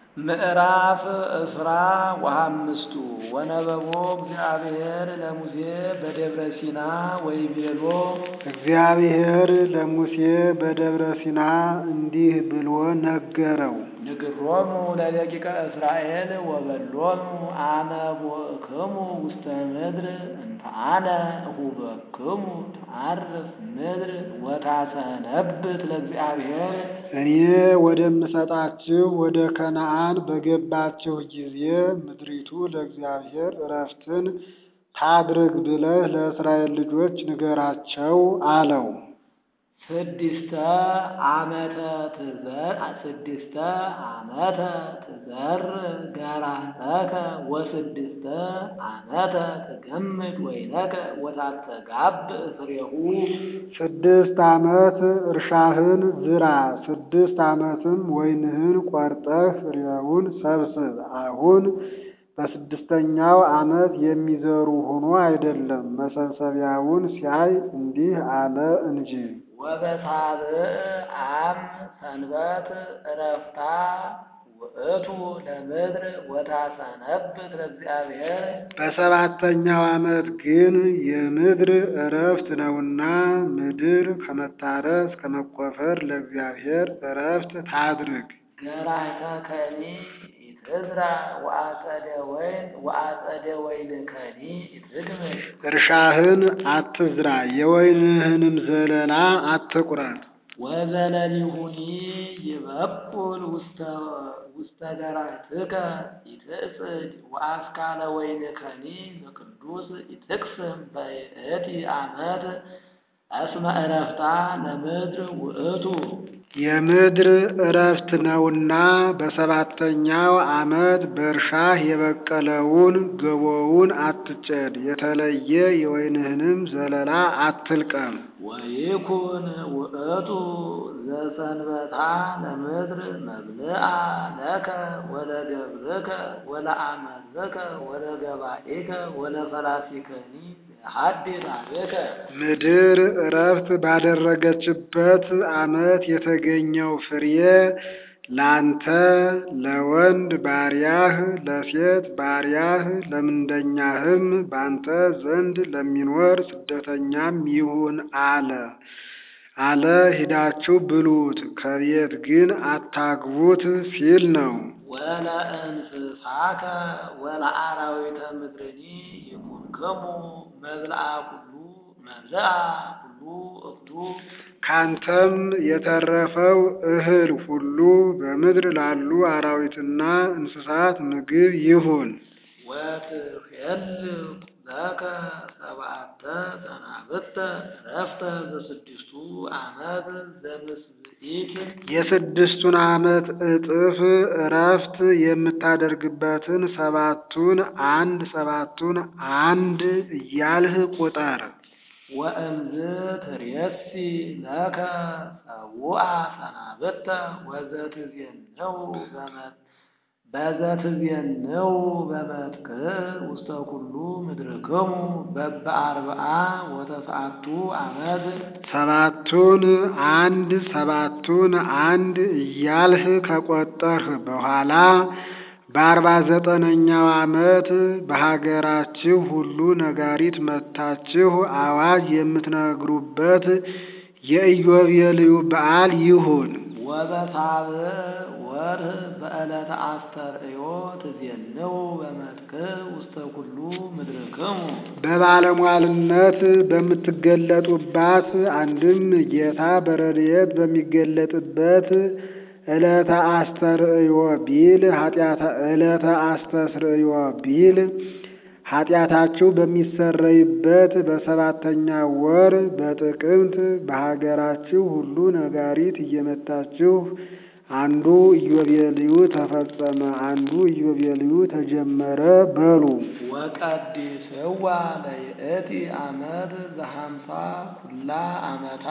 ምዕራፍ እስራ ወሐምስቱ ወነበቦ እግዚአብሔር ለሙሴ በደብረ ሲና ወይቤሎ እግዚአብሔር ለሙሴ በደብረ ሲና እንዲህ ብሎ ነገረው። ንግሮሙ ለደቂቀ እስራኤል ወበሎሙ አነ ቦእክሙ ውስተ ምድር እንተ አነ እሁበክሙ ተዓርፍ ምድር ወታሰነብት ለእግዚአብሔር እኔ ወደምሰጣችሁ ወደ ከነዓን በገባችሁ ጊዜ ምድሪቱ ለእግዚአብሔር ዕረፍትን ታድርግ ብለህ ለእስራኤል ልጆች ንገራቸው አለው። ስድስተ ዓመተ ትዘር ስድስተ ዓመተ ትዘር ገራተከ ወስድስተ ዓመተ ትገምድ ወይነከ ወታስተጋብ ፍሬሁ ስድስት ዓመት እርሻህን ዝራ፣ ስድስት ዓመትም ወይንህን ቆርጠህ ፍሬውን ሰብስብ። አሁን በስድስተኛው ዓመት የሚዘሩ ሆኖ አይደለም፣ መሰብሰቢያውን ሲያይ እንዲህ አለ እንጂ። ወበሳብዕ አም ሰንበት ዕረፍታ ውእቱ ለምድር ወታሰነብት ለእግዚአብሔር በሰባተኛው ዓመት ግን የምድር ዕረፍት ነውና ምድር ከመታረስ ከመቆፈር ለእግዚአብሔር ዕረፍት ታድርግ። ገራይተ ከኒ ኢትዝራ ወአጸደ ወይን ወአጸደ ወይን ከኒ ኢትግምሽ እርሻህን አትዝራ፣ የወይንህንም ዘለላ አትቁረጥ። ወዘለሊሁኒ ይበቁል ውስተ ውስተ ገራይትከ ኢትጽድ ወአስካለ ወይንከኒ በቅዱስ ኢትቅስም በይእቲ ዓመት እስመ ዕረፍታ ለምድር ውእቱ የምድር ዕረፍት ነውና በሰባተኛው ዓመት በእርሻህ የበቀለውን ገቦውን አትጨድ፣ የተለየ የወይንህንም ዘለላ አትልቀም። ወይኩን ውእቱ ዘሰንበታ ለምድር መብልአ ለከ ወለገብርከ ወለአመርከ ወለገባኤከ ወለፈላሲከኒ ሀድር አቤከ ምድር ዕረፍት ባደረገችበት ዓመት የተገኘው ፍሬ ላንተ ለወንድ ባሪያህ ለሴት ባሪያህ ለምንደኛህም ባንተ ዘንድ ለሚኖር ስደተኛም ይሁን አለ አለ ሂዳችሁ ብሉት፣ ከቤት ግን አታግቡት ሲል ነው። ወለእንስሳከ ወለአራዊተ ምድርኒ ይኩንክሙ መብልአ ኩሉ መብልአ ኩሉ እክሉ ካንተም የተረፈው እህል ሁሉ በምድር ላሉ አራዊትና እንስሳት ምግብ ይሁን። ወትሄልቅ ለከ ሰብዓተ ሰናብተ ዕረፍተ በስድስቱ ዓመት ዘምስብኢት የስድስቱን ዓመት እጥፍ ዕረፍት የምታደርግበትን ሰባቱን አንድ ሰባቱን አንድ እያልህ ቁጠር። ወእምዝ ትሬሲ ለከ ሰውአ ሰናብተ ወዘትዜንው በመት በዘትዜንው በመትክዕ ውስተ ኩሉ ምድርክሙ በበአርብዓ ወተስዓቱ ዓመት ሰባቱን አንድ ሰባቱን አንድ እያልህ ከቆጠርህ በኋላ በአርባ ዘጠነኛው ዓመት በሀገራችሁ ሁሉ ነጋሪት መታችሁ አዋጅ የምትነግሩበት የኢዮቤልዩ በዓል ይሁን። ወበሳብዕ ወርህ በዕለተ አስተርእዮ ትዜንው በመትክዕ ውስተ ኩሉ ምድርክሙ በባለሟልነት በምትገለጡባት አንድም ጌታ በረድኤት በሚገለጥበት ዕለተ አስተርእዮ ቢል ኃጢአታ ዕለተ አስተስርእዮ ቢል ኃጢአታችሁ በሚሰረይበት በሰባተኛ ወር በጥቅምት በሀገራችሁ ሁሉ ነጋሪት እየመታችሁ አንዱ ኢዮቤልዩ ተፈጸመ፣ አንዱ ኢዮቤልዩ ተጀመረ በሉ። ወቀዲስዋ ለይእቲ ዓመት ዘሐምሳ ኩላ ዓመታ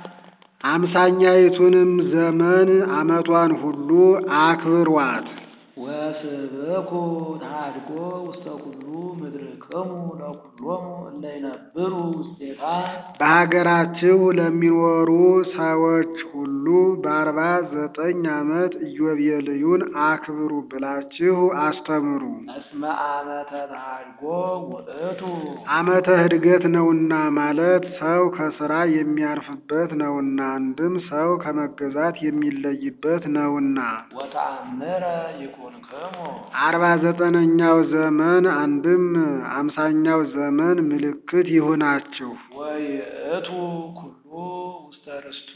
አምሳኛይቱንም ዘመን ዓመቷን ሁሉ አክብሯት። ወስብኩ ተሃድጎ ውስተ ኩሉ ምድርክሙ ለኩሎሙ እለ ይነብሩ ውስቴታ በሀገራችሁ ለሚኖሩ ሰዎች ሁሉ በአርባ ዘጠኝ ዓመት ኢዮቤልዩን አክብሩ ብላችሁ አስተምሩ። እስመ ዓመተ ተሃድጎ ውእቱ ዓመተ ዕድገት ነውና ማለት ሰው ከስራ የሚያርፍበት ነውና፣ አንድም ሰው ከመገዛት የሚለይበት ነውና። ወተአምረ ይኩንክሙ አርባ ዘጠነኛው ዘመን አንድም አምሳኛው ዘመን ምልክት ይሁናችሁ። ወይእቱ ኩሉ ውስተ ርስቱ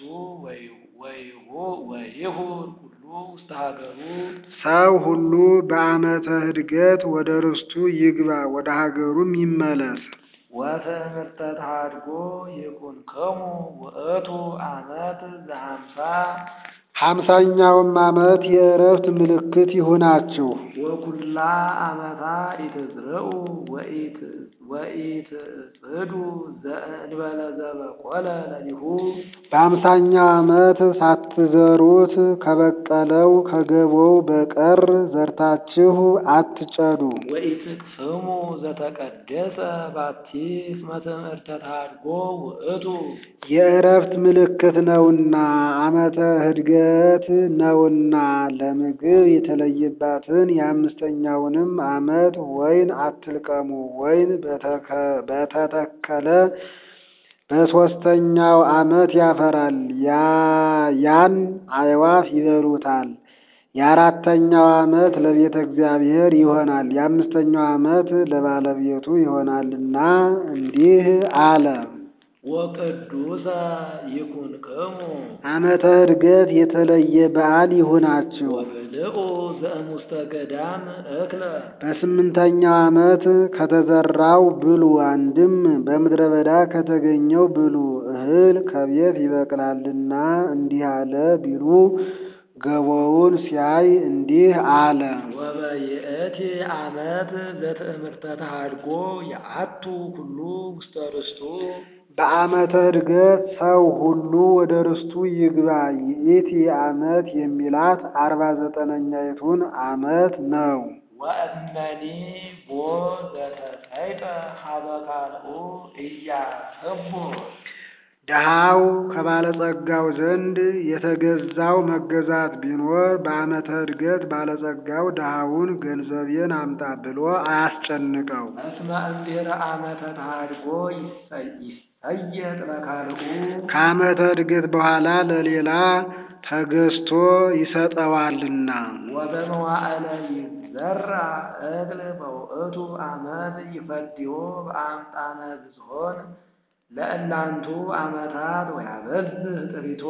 ወይሁር ኩሉ ውስተ ሀገሩ ሰው ሁሉ በዓመተ ዕድገት ወደ ርስቱ ይግባ፣ ወደ ሀገሩም ይመለስ። ወትእምርተ ተሃድጎ ይኩንክሙ ውእቱ ዓመት ዘሃምሳ ሀምሳኛውም ዓመት የእረፍት ምልክት ይሁናችሁ። ወኩላ ዓመታ ኢትዝርኡ ወኢትጽዱ ዘእንበለ ዘበቆለ ለሊሁ በአምሳኛው ዓመት ሳትዘሩት ከበቀለው ከገቦው በቀር ዘርታችሁ አትጨዱ። ወኢትቅስሙ ዘተቀደሰ ባቲ እስመ ትእምርተ ተሃድጎ ውእቱ የእረፍት ምልክት ነውና ዓመተ ዕድገት ነውና ለምግብ የተለየባትን የአምስተኛውንም ዓመት ወይን አትልቀሙ። ወይን በተከ- በተተከለ በሦስተኛው ዓመት ያፈራል፣ ያ- ያን አዕዋፍ ይበሉታል። የአራተኛው ዓመት ለቤተ እግዚአብሔር ይሆናል፣ የአምስተኛው ዓመት ለባለቤቱ ይሆናልና እንዲህ አለ። ወቅዱሰ ይኩንክሙ ዓመተ ዕድገት የተለየ በዓል ይሁናችሁ። ወብልዑ ዘእሙስተ ገዳም እክለ በስምንተኛው ዓመት ከተዘራው ብሉ፣ አንድም በምድረ በዳ ከተገኘው ብሉ። እህል ከቤት ይበቅላልና እንዲህ አለ ቢሉ ገቦውን ሲያይ እንዲህ አለ። ወበይእቲ ዓመት ዘትእምርተ ተሃድጎ የአቱ ኩሉ ውስተ ርስቱ በዓመተ ዕድገት ሰው ሁሉ ወደ ርስቱ ይግባ። ይእቲ ዓመት የሚላት አርባ ዘጠነኛይቱን ዓመት ነው። ወእመኒ ቦ ዘተሰይጠ ሀበ ካልኡ ኢያስቡ ድሃው ከባለጸጋው ዘንድ የተገዛው መገዛት ቢኖር በዓመተ ዕድገት ባለጸጋው ድሃውን ገንዘቤን አምጣ ብሎ አያስጨንቀው። እስመ እምድኅረ ዓመተ ተሃድጎ ይሰየጥ ለካልኡ ከዓመተ ዕድገት በኋላ ለሌላ ተገዝቶ ይሰጠዋልና። ወበመዋዕለ ይዘራ እክል በውእቱ ዓመት ይፈድዮ በአምጣነ ብዝሆን ለእላንቱ ዓመታት ወያበዝህ ጥሪቶ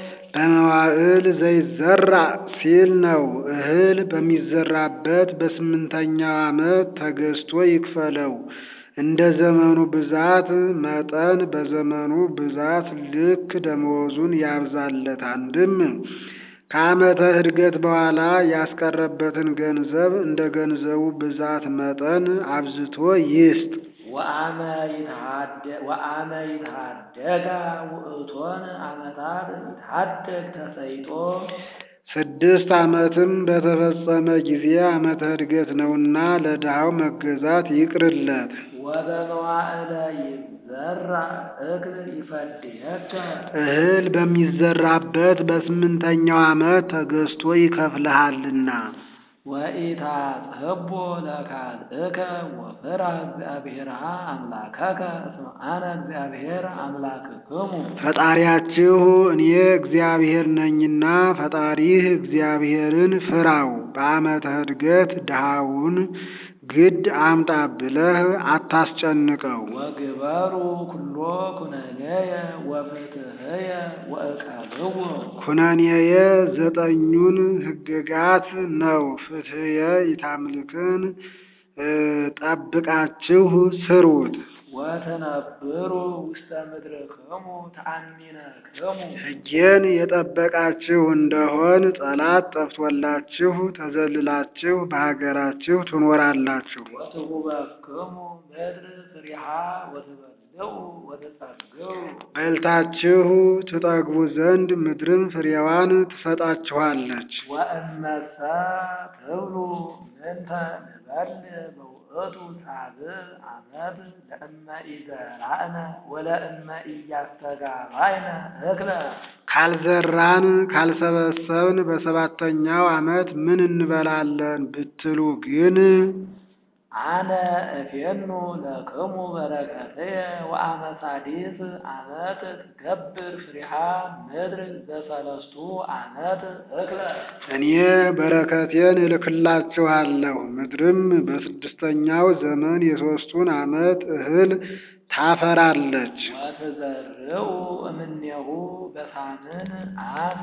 በመዋዕል ዘይዘራ ሲል ነው። እህል በሚዘራበት በስምንተኛው ዓመት ተገዝቶ ይክፈለው። እንደ ዘመኑ ብዛት መጠን በዘመኑ ብዛት ልክ ደመወዙን ያብዛለት። አንድም ከዓመተ ዕድገት በኋላ ያስቀረበትን ገንዘብ እንደ ገንዘቡ ብዛት መጠን አብዝቶ ይስጥ። ወአመ ይትሃደ- ወአመ ይትሃደጋ ውእቶን ዓመታት ይትሃደግ ተሰይጦ ስድስት ዓመትም በተፈጸመ ጊዜ ዓመተ ዕድገት ነውና ለድሃው መገዛት ይቅርለት። ወበመዋዕለ ይዘራ እክል ይፈድየከ እህል በሚዘራበት በስምንተኛው ዓመት ተገዝቶ ይከፍልሃልና። ወኢታጽህቦ ለካልእከ ወፍርህ እግዚአብሔርሃ አምላከከ እስመ አነ እግዚአብሔር አምላክክሙ ፈጣሪያችሁ እኔ እግዚአብሔር ነኝና ፈጣሪህ እግዚአብሔርን ፍራው። በዓመተ ዕድገት ድሃውን ግድ አምጣ ብለህ አታስጨንቀው። ወግበሩ ኩሎ ኩነኔየ ወፍትሕየ ወእቀብዎ ኩነኔየ ዘጠኙን ሕግጋት ነው። ፍትሕየ ኢታምልክን እ ጠብቃችሁ ስሩት። ወተነብሩ ውስተ ምድርክሙ ተአሚነክሙ ሕጌን የጠበቃችሁ እንደሆን ጠላት ጠፍቶላችሁ ተዘልላችሁ በሀገራችሁ ትኖራላችሁ። ወትሁበክሙ ምድር ፍሪሃ ወትበልዑ ወትጸግቡ በልታችሁ ትጠግቡ ዘንድ ምድርም ፍሬዋን ትሰጣችኋለች። ወእመሰ ትብሉ ምንተ ንበልዕ በውእቱ ሳብዕ ዓመት ለእመ ኢዘራእነ ወለእመ ኢያስተጋባይነ እክለ ካልዘራን ካልሰበሰብን በሰባተኛው ዓመት ምን እንበላለን ብትሉ ግን አነ እፌኑ ለክሙ በረከትየ ወአመ ሳዲስ ዓመት ትገብር ፍሪሃ ምድር ዘሰለስቱ ዓመት እክለ እኔ በረከቴን እልክላችኋለሁ። ምድርም በስድስተኛው ዘመን የሦስቱን ዓመት እህል ታፈራለች። ወትዘርኡ እምኔሁ በሳምን አፍ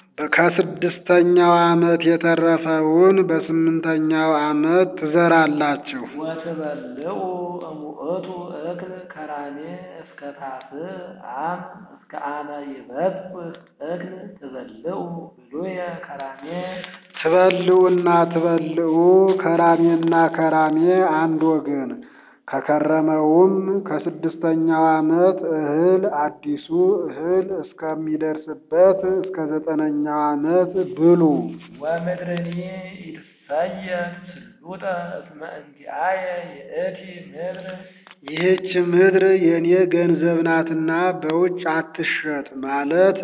ከስድስተኛው ዓመት የተረፈውን በስምንተኛው ዓመት ትዘራላችሁ። ወትበልዑ እሙእቱ እክል ከራሜ እስከ ታስዕ አም እስከ አመ ይበጽሕ እክል ትበልዑ ብሉየ ከራሜ ትበልዑና ትበልዑ ከራሜና ከራሜ አንድ ወገን ከከረመውም ከስድስተኛው ዓመት እህል አዲሱ እህል እስከሚደርስበት እስከ ዘጠነኛው ዓመት ብሉ። ወምድርኒ ይትሰየም ስሉጠ እስመ እንቲአየ ይእቲ ምድር ይህች ምድር የእኔ ገንዘብ ናትና በውጭ አትሸጥ ማለት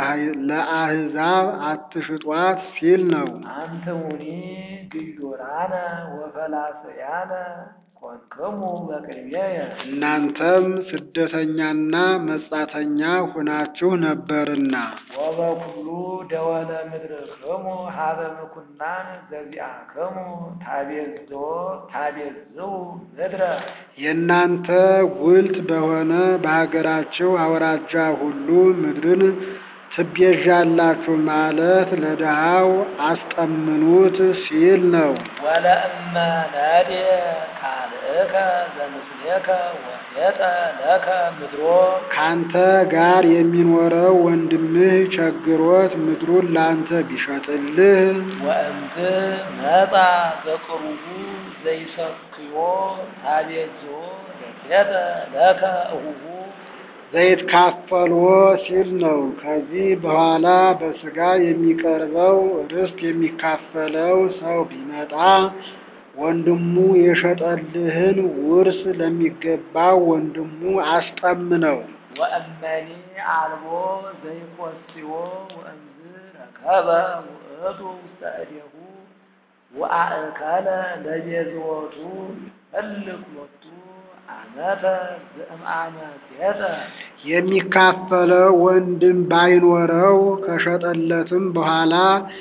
ለአሕዛብ አትሽጧት ሲል ነው። አንትሙኒ ግዩራነ ወፈላስያነ ኮንክሙ በቅድሜየ እናንተም ስደተኛና መጻተኛ ሆናችሁ ነበርና ወበኩሉ ደወለ ምድርክሙ ሀበ ምኩናን ዘዚአክሙ ታቤዞ ታቤዝው ምድረ የእናንተ ጉልት በሆነ በሀገራችሁ አውራጃ ሁሉ ምድርን ትቤዣላችሁ ማለት ለድሃው አስጠምኑት ሲል ነው። ወለእመ ነድየ ካልእከ ዘምስሌከ ወሴጠ ለከ ምድሮ ካንተ ጋር የሚኖረው ወንድምህ ቸግሮት ምድሩን ላንተ ቢሸጥልህ ወእምዝ መጻ ዘቅሩቡ ዘይሰክዮ ታቤዞ ለሴጠ ለከ እሁሁ ዘይትካፈልዎ ሲል ነው። ከዚህ በኋላ በሥጋ የሚቀርበው ርስት የሚካፈለው ሰው ቢመጣ ወንድሙ የሸጠልህን ውርስ ለሚገባው ወንድሙ አስጠምነው። ወእመኒ አልቦ ዘይቈጽዮ ወእምዝ ረከበ ውእቱ ውስተ እዴሁ ወአእከለ ለቤዝወቱ እልክ ሎቱ ዓመተ ዘእምአመ ሴጠ የሚካፈለው ወንድም ባይኖረው ከሸጠለትም በኋላ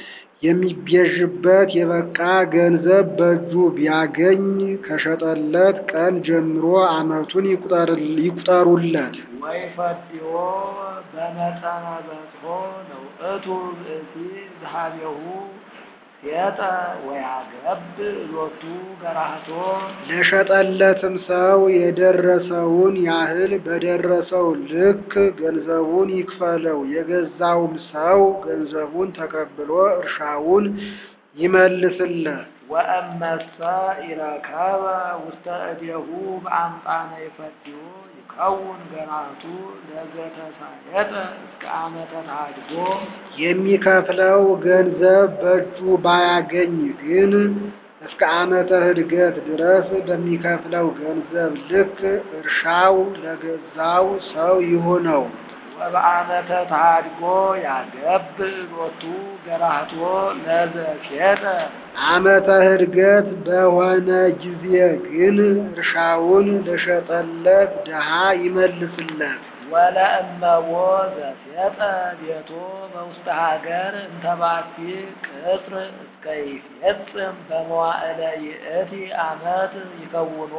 የሚቤዥበት የበቃ ገንዘብ በእጁ ቢያገኝ ከሸጠለት ቀን ጀምሮ ዓመቱን ይቁጠሩለት። ወይፈትዮ በመጠነ በጽሖ ለውእቱ ብእሲ ዝሃቤሁ ሴጠ ወያገብ ሎቱ ገራህቶ ለሸጠለትም ሰው የደረሰውን ያህል በደረሰው ልክ ገንዘቡን ይክፈለው። የገዛውም ሰው ገንዘቡን ተቀብሎ እርሻውን ይመልስለት። ወእመሰ ኢረከበ ውስተ እዴሁ በአምጣነ ይፈትዮ ይከውን ገራህቱ ለዘተሳየጠ እስከ ዓመተ ተሃድጎ የሚከፍለው ገንዘብ በእጁ ባያገኝ ግን እስከ ዓመተ ሕድገት ድረስ በሚከፍለው ገንዘብ ልክ እርሻው ለገዛው ሰው ይሁነው። ወበዓመተ ተሃድጎ ያገብ ሎቱ ገራህቶ ለዘሴጠ ዓመተ ሕድገት በሆነ ጊዜ ግን እርሻውን ለሸጠለት ድሃ ይመልስለት። ወለእመቦ ዘሴጠ ቤቶ በውስተ ሀገር እንተባቲ ቅጽር እስከ ይፌጽም በመዋዕለ ይእቲ ዓመት ይከውኖ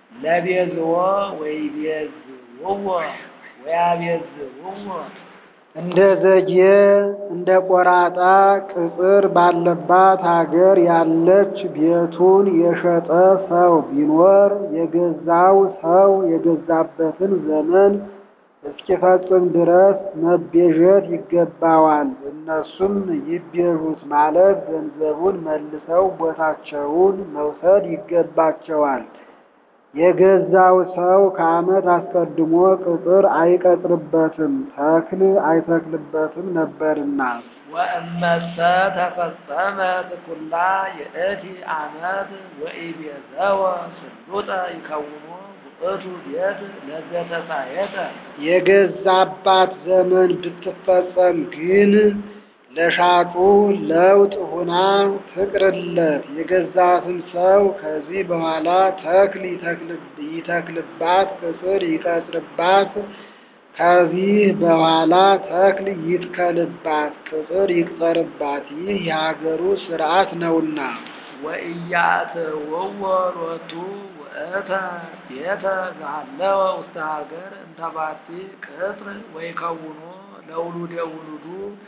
ለቤዝዎ ወይቤዝውዎ ወያቤዝውዎ እንደ ዘጌ እንደ ቆራጣ ቅጽር ባለባት ሀገር ያለች ቤቱን የሸጠ ሰው ቢኖር የገዛው ሰው የገዛበትን ዘመን እስኪፈጽም ድረስ መቤዠት ይገባዋል። እነሱም ይቤዡት ማለት ገንዘቡን መልሰው ቦታቸውን መውሰድ ይገባቸዋል። የገዛው ሰው ከዓመት አስቀድሞ ቅጥር አይቀጥርበትም፣ ተክል አይተክልበትም ነበርና። ወእመሰ ተፈጸመት ኩላ የእቲ ዓመት ወኢቤዘወ ስሉጠ ይከውኑ ውእቱ ቤት ለዘተሳየጠ የገዛባት ዘመን ብትፈጸም ግን ለሻጩ ለውጥ ሁና ትቅርለት። የገዛትም ሰው ከዚህ በኋላ ተክል ይተክልባት፣ ቅጽር ይቀጥርባት። ከዚህ በኋላ ተክል ይትከልባት፣ ቅጽር ይቅጠርባት። ይህ የሀገሩ ሥርዓት ነውና። ወኢያእትውዎ ሎቱ ውእተ ቤተ ዘሃለወ ውስተ ሀገር እንተባቲ ቅጥር ወይከውኑ ለውሉደ ውሉዱ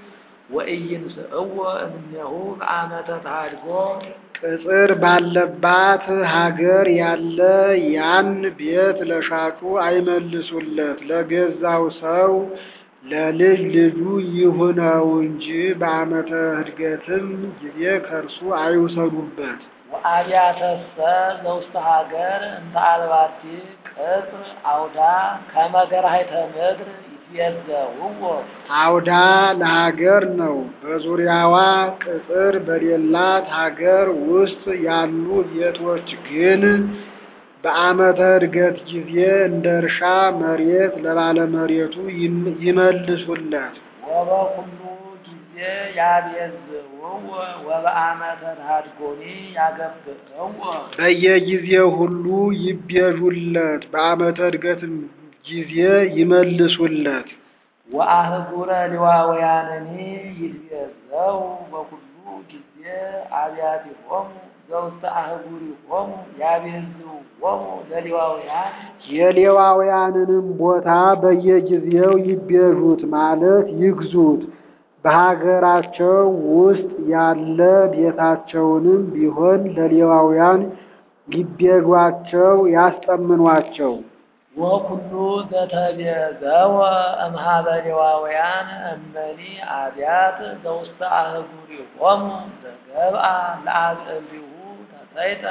ወኢይንስእዎ እምኔሁ በዓመተ ተሃድጎ ቅጽር ባለባት ሀገር ያለ ያን ቤት ለሻጩ አይመልሱለት፣ ለገዛው ሰው ለልጅ ልጁ ይሁነው እንጂ በዓመተ ዕድገትም ጊዜ ከእርሱ አይውሰዱበት። ወአብያተሰ ዘውስተ ሀገር እንተ አልባቲ ቅጽር አውዳ ከመ ገራሂተ ምድር ይትየዘውዎ አውዳ ለሀገር ነው። በዙሪያዋ ቅጽር በሌላት ሀገር ውስጥ ያሉ ቤቶች ግን በዓመተ ዕድገት ጊዜ እንደ እርሻ መሬት ለባለመሬቱ ይመልሱለት። ወበኩሉ ጊዜ ያቤዝውዎ ወበዓመተ ተሃድጎኒ ያገብዕዎ በየጊዜው ሁሉ ይቤዡለት፣ በዓመተ ዕድገትም ጊዜ ይመልሱለት። ወአህጉረ ሌዋውያንኒ ይትቤዘው በኩሉ ጊዜ አብያቲሆሙ ዘውስተ አህጉሪሆሙ ያቤዝዎሙ ለሌዋውያን የሌዋውያንንም ቦታ በየጊዜው ይቤዡት ማለት ይግዙት። በሀገራቸው ውስጥ ያለ ቤታቸውንም ቢሆን ለሌዋውያን ይቤኟቸው፣ ያስጠምኗቸው። ወኩሉ ዘተቤዘወ እምኀበ ሌዋውያን እመኒ አብያት ዘውስተ አህጉሪሆሙ ዘገብአ ለአብዕልቲሁ ተሰይጠ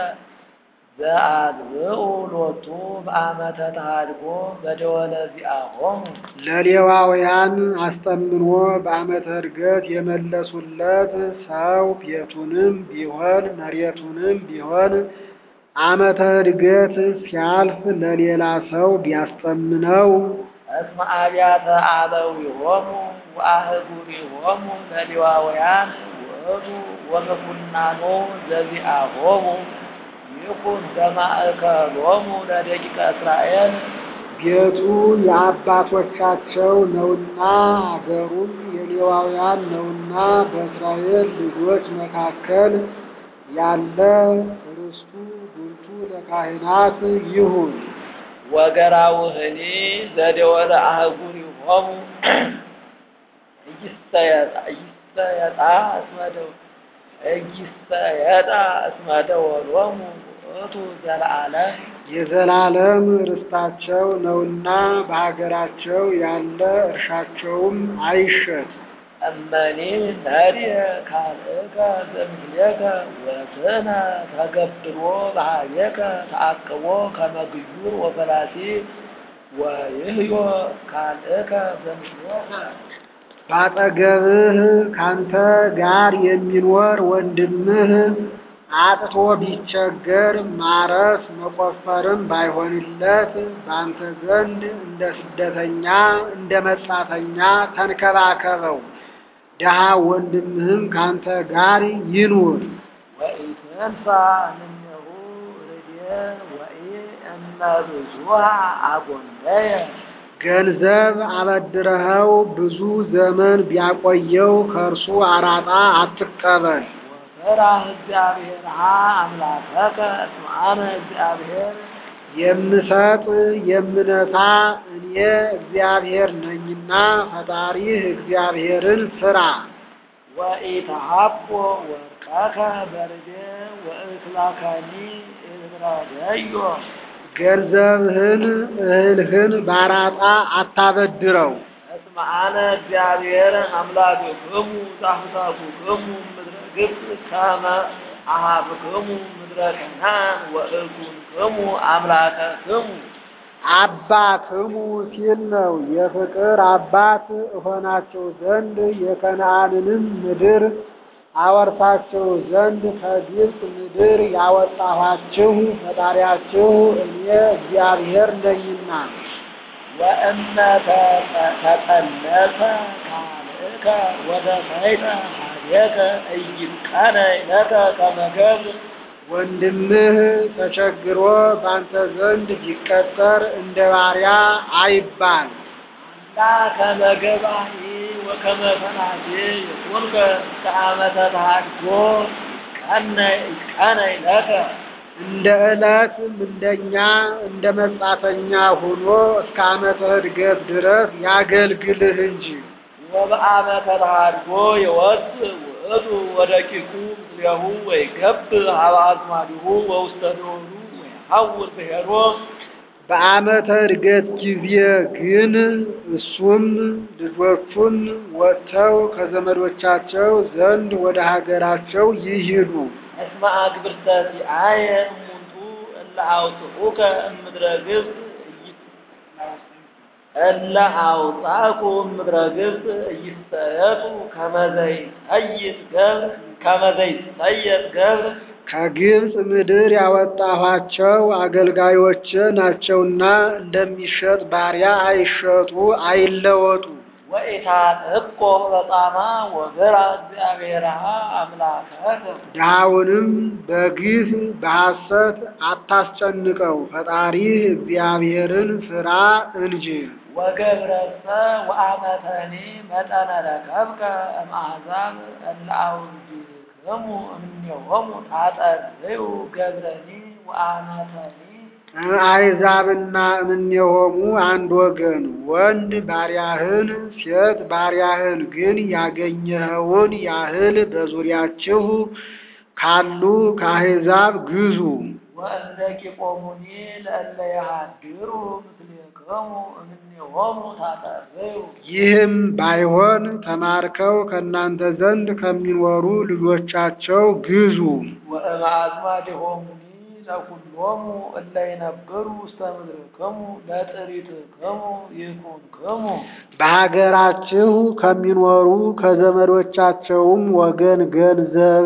ዘአግብኡ ሎቱ በዓመተ ተሃድጎ በደወለ ዚአሆሙ ለሌዋውያን አስጠምኖ በዓመተ ዕድገት የመለሱለት ሰው ቤቱንም ቢሆን መሬቱንም ቢሆን ዓመተ ዕድገት ሲያልፍ ለሌላ ሰው ቢያስጠምነው እስመ አብያተ አበዊሆሙ ወአህጉሪሆሙ ለሌዋውያን ውእቱ ወምኩናኖ ዘዚአሆሙ ይኩን በማእከሎሙ ለደቂቀ እስራኤል ቤቱ የአባቶቻቸው ነውና አገሩም የሌዋውያን ነውና በእስራኤል ልጆች መካከል ያለ ርስቱ ጉልቱ ለካህናት ይሁን። ወገራውህኒ ዘደወለ አህጉሪሆሙ እይስተየጣ እይስተየጣ እስመ ደው- እይስተየጣ እስመ ደወሎሙ ውእቱ ዘለዓለም የዘላለም ርስታቸው ነውና በሀገራቸው ያለ እርሻቸውም አይሸጥ። እመኒ ነድየ ካልእከ ዘምስሌከ ወስነ ተገብሮ በሃቤከ ተአቅቦ ከመ ግዩር ወፈላሲ ወይህዮ ካልእከ ዘምስሌከ ባጠገብህ ካንተ ጋር የሚኖር ወንድምህ አጥቶ ቢቸገር ማረስ መቆፈርም ባይሆንለት በአንተ ዘንድ እንደ ስደተኛ እንደ መጻተኛ ተንከባከበው። ድሃ ወንድምህም ካንተ ጋር ይኑር። ወኢትንሣ እምኔሁ ርድየ ወኢእመ ብዙኃ አጎንደየ ገንዘብ አበድረኸው ብዙ ዘመን ቢያቆየው ከእርሱ አራጣ አትቀበል። ወፈራህ እግዚአብሔርሃ አምላከከ እስመ አነ እግዚአብሔር የምሰጥ የምነሳ እኔ እግዚአብሔር ነኝና ፈጣሪህ እግዚአብሔርን ፍራ። ወኢተሃቦ ወርቀከ በርዴ ወእክላከኒ እብራደዮ ገንዘብህን እህልህን ባራጣ አታበድረው። እስመ አነ እግዚአብሔር አምላክክሙ ዘአሕሳኩክሙ ምድረ ግብፅ ከመ አኀብክሙ ምድረ ከነዓን ወእኩንክሙ አምላከክሙ አባክሙ ሲል ነው። የፍቅር አባት እሆናቸው ዘንድ የከነዓንንም ምድር አወርሳቸው ዘንድ ከግብፅ ምድር ያወጣኋችሁ ፈጣሪያችሁ እኔ እግዚአብሔር ነኝና። ወእመ ተጠለፈ ካልእከ ወደፈይተ ኀቤከ ኢይትቀነይ ለከ ከመ ገብር ወንድምህ ተቸግሮ ባንተ ዘንድ ቢቀጠር እንደ ባሪያ አይባል። አላ ከመ ገባኢ ወከመ ፈናቴ የኮንከ እስከ ዓመተ ተሃድጎ ይትቀነይ ለከ እንደ ዕለት ምንደኛ እንደ መጻተኛ ሆኖ እስከ ዓመተ ዕድገት ድረስ ያገልግልህ እንጂ። ወበዓመተ ተሃድጎ የወፅእ ውእቱ ወደቂቁ ምስሌሁ ወይገብር ሀበ አዝማዲሁ ወውስተ ደወሉ ወይሐውር ብሔሮ በዓመተ ዕድገት ጊዜ ግን እሱም ልጆቹም ወጥተው ከዘመዶቻቸው ዘንድ ወደ ሀገራቸው ይሂዱ። እስመ አግብርተ ሲአየ እሙንቱ እለ አውፅኡከ እምድረ ግብፅ እለ አውፃኩ እምድረ ግብፅ እይስተየጡ ከመ ዘይጸይጥ ገብር ከመ ዘይጸየጥ ገብር ከግብፅ ምድር ያወጣኋቸው አገልጋዮች ናቸውና እንደሚሸጥ ባሪያ አይሸጡ አይለወጡ። ወኢታጥቆ በጣማ ወግራ እግዚአብሔርሃ አምላከከ ድሃውንም በግፍ በሐሰት አታስጨንቀው፣ ፈጣሪህ እግዚአብሔርን ፍራ እንጂ። ወገብረሰ ወአመተኒ መጠነ ረከብከ እምአሕዛብ እለ አውግክሙ እምኔሆሙ ታጠርዩ ገብረኒ ወአመተኒ አሕዛብና እምኔሆሙ አንድ ወገን ወንድ ባሪያህን ሴት ባሪያህን ግን ያገኘኸውን ያህል በዙሪያችሁ ካሉ ከአሕዛብ ግዙ። ወእንደ ቂቆሙኒ ለእለ የሃድሩ ምስሌክሙ እምኔሆሙ ታጠርዩ ይህም ባይሆን ተማርከው ከእናንተ ዘንድ ከሚኖሩ ልጆቻቸው ግዙ። ወእምአዝማዲሆሙኒ ለኵሎሙ እለ ይነብሩ ውስተ ምድርክሙ ለጥሪትክሙ ይኩንክሙ በሀገራችሁ ከሚኖሩ ከዘመዶቻቸውም ወገን ገንዘብ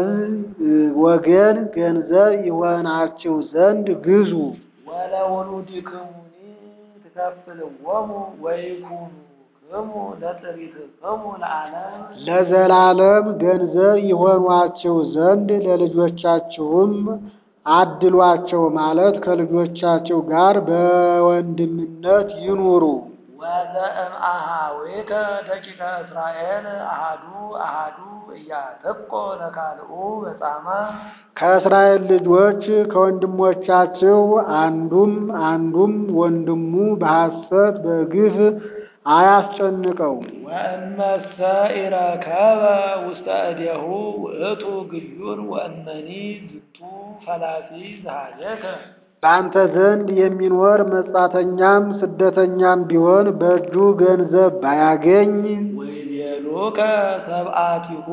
ወገን ገንዘብ ይሆናችሁ ዘንድ ግዙ። ወለውሉድክሙኒ ትከፍልዎሙ ወይኩኑክሙ ለጥሪትክሙ ለዓለም ለዘላለም ገንዘብ ይሆኗችሁ ዘንድ ለልጆቻችሁም አድሏቸው ማለት ከልጆቻቸው ጋር በወንድምነት ይኑሩ። ወዘእምአኀዊከ ደቂቀ እስራኤል አሃዱ አሃዱ ኢያጥቆ ለካልኡ በጻማ ከእስራኤል ልጆች ከወንድሞቻችሁ አንዱም አንዱም ወንድሙ በሐሰት በግፍ አያስጨንቀው። ወእመሰ ኢረከበ ውስተ እዴሁ ውእቱ ግዩር ወእመኒ ዝንቱ ፈላሲ ዘኀቤከ በአንተ ዘንድ የሚኖር መጻተኛም ስደተኛም ቢሆን በእጁ ገንዘብ ባያገኝ ወይቤሉከ ሰብአቲሁ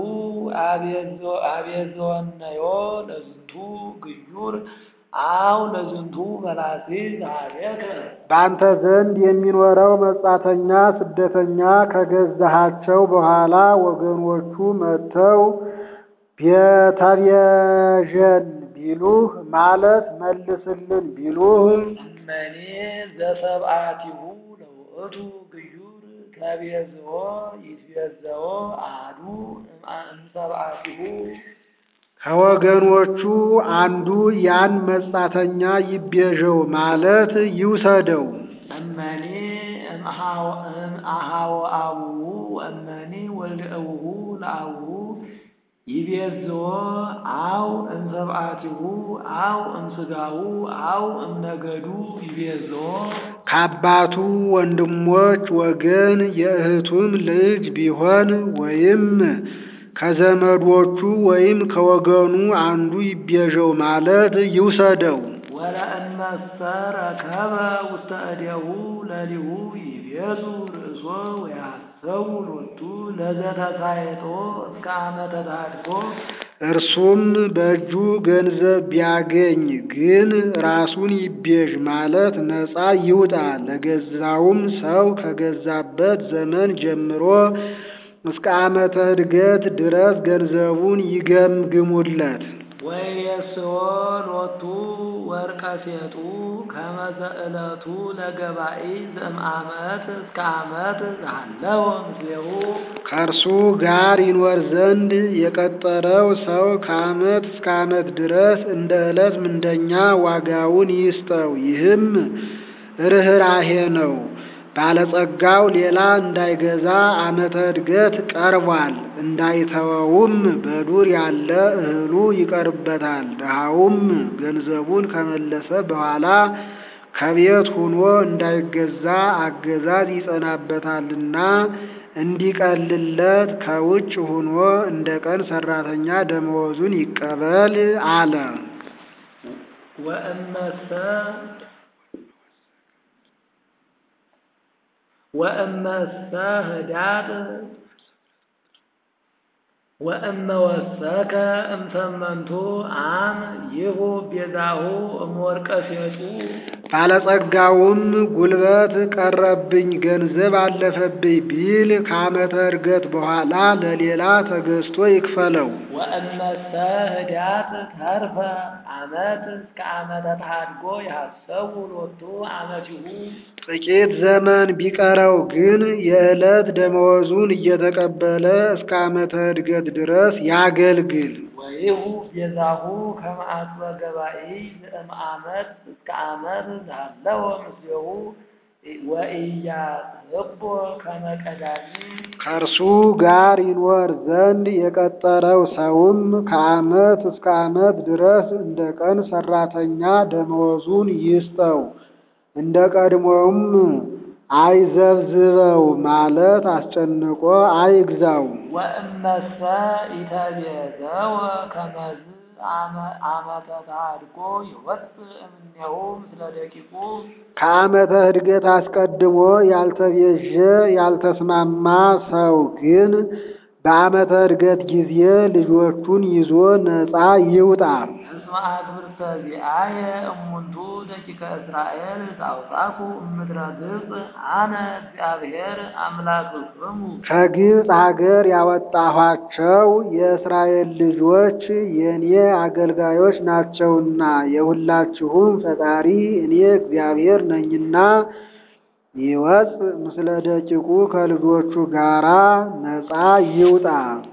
አቤዘወነዮ ለዝንቱ ግዩር አው ለዝንቱ ፈላሲ ዘኀቤከ በአንተ ዘንድ የሚኖረው መጻተኛ ስደተኛ ከገዛሃቸው በኋላ ወገኖቹ መጥተው ቤተቤዠን ቢሉህ ማለት መልስልን ቢሉህ እመኔ ዘሰብአቲሁ ለውእቱ ግዩር ከቤዝዎ ይትቤዘዎ አሐዱ እምሰብአቲሁ ከወገኖቹ አንዱ ያን መጻተኛ ይቤዠው ማለት ይውሰደው። እመኒ እምአኀወ አቡሁ እመኒ ወልደ እቡሁ ለአቡሁ ይቤዝዎ አው እምሰብአቲሁ አው እምስጋሁ አው እምነገዱ ይቤዝዎ ከአባቱ ወንድሞች ወገን የእህቱም ልጅ ቢሆን ወይም ከዘመዶቹ ወይም ከወገኑ አንዱ ይቤዠው ማለት ይውሰደው። ወለእመሰ ረከበ ውስተ እዴሁ ለሊሁ ይቤዙ ርእሶ ወያሰው ሎቱ ለዘተሳየጦ እስከ ዓመተ ተሐድጎ እርሱም በእጁ ገንዘብ ቢያገኝ ግን ራሱን ይቤዥ ማለት ነፃ ይውጣ። ለገዛውም ሰው ከገዛበት ዘመን ጀምሮ እስከ ዓመተ ዕድገት ድረስ ገንዘቡን ይገምግሙለት። ወየስዎ ሎቱ ወርቀ ሴጡ ከመዘ ዕለቱ ለገባኢ ዘእምዓመት እስከ ዓመት ዘሃለወ ምስሌሁ ከእርሱ ጋር ይኖር ዘንድ የቀጠረው ሰው ከዓመት እስከ ዓመት ድረስ እንደ ዕለት ምንደኛ ዋጋውን ይስጠው። ይህም ርኅራሄ ነው። ባለጸጋው ሌላ እንዳይገዛ ዓመተ ዕድገት ቀርቧል። እንዳይተወውም በዱር ያለ እህሉ ይቀርበታል። ድሃውም ገንዘቡን ከመለሰ በኋላ ከቤት ሆኖ እንዳይገዛ አገዛዝ ይጸናበታልና እንዲቀልለት ከውጭ ሆኖ እንደ ቀን ሰራተኛ ደመወዙን ይቀበል አለ። ወእመሰ ወእመሰ ህዳጥ ወእመ ወሰከ እምሰመንቱ አም ይሁ ቤዛሁ እምወርቀ ሴጡ ባለጸጋውም ጉልበት ቀረብኝ፣ ገንዘብ አለፈብኝ ቢል ከዓመተ ዕድገት በኋላ ለሌላ ተገዝቶ ይክፈለው። ወእመሰ ህዳጥ ተርፈ ዓመት እስከ ዓመተ ተሐድጎ ያሰቡ ሎቱ ዓመቲሁ ጥቂት ዘመን ቢቀረው ግን የዕለት ደመወዙን እየተቀበለ እስከ ዓመተ ዕድገት ድረስ ያገልግል። ወይሁ ቤዛሁ ከመ አስበ ገባኢ ዘእምዓመት እስከ ዓመት ዘሃለወ ምስሌሁ ወኢያስሕቦ ከመ ቀዳሚ ከእርሱ ጋር ይኖር ዘንድ የቀጠረው ሰውም ከዓመት እስከ ዓመት ድረስ እንደ ቀን ሰራተኛ ደመወዙን ይስጠው። እንደ ቀድሞውም አይዘብዝበው ማለት አስጨንቆ አይግዛው። ወእመሰ ኢተቤዘወ ከመዝ ዓመተ ተሐድጎ ይወፅእ እምኔሁ ምስለ ደቂቁ ከዓመተ ዕድገት አስቀድሞ ያልተቤዠ ያልተስማማ ሰው ግን በዓመተ ዕድገት ጊዜ ልጆቹን ይዞ ነፃ ይውጣ። እስመ አግብርተ ዚአየ እሙንቱ ደቂቀ እስራኤል ዘአውጻኩ እምድረ ግብፅ አነ እግዚአብሔር አምላክክሙ ከግብፅ አገር ያወጣኋቸው የእስራኤል ልጆች የእኔ አገልጋዮች ናቸውና የሁላችሁም ፈጣሪ እኔ እግዚአብሔር ነኝና ይወፅ ምስለ ደቂቁ ከልጆቹ ጋራ ነፃ ይውጣ።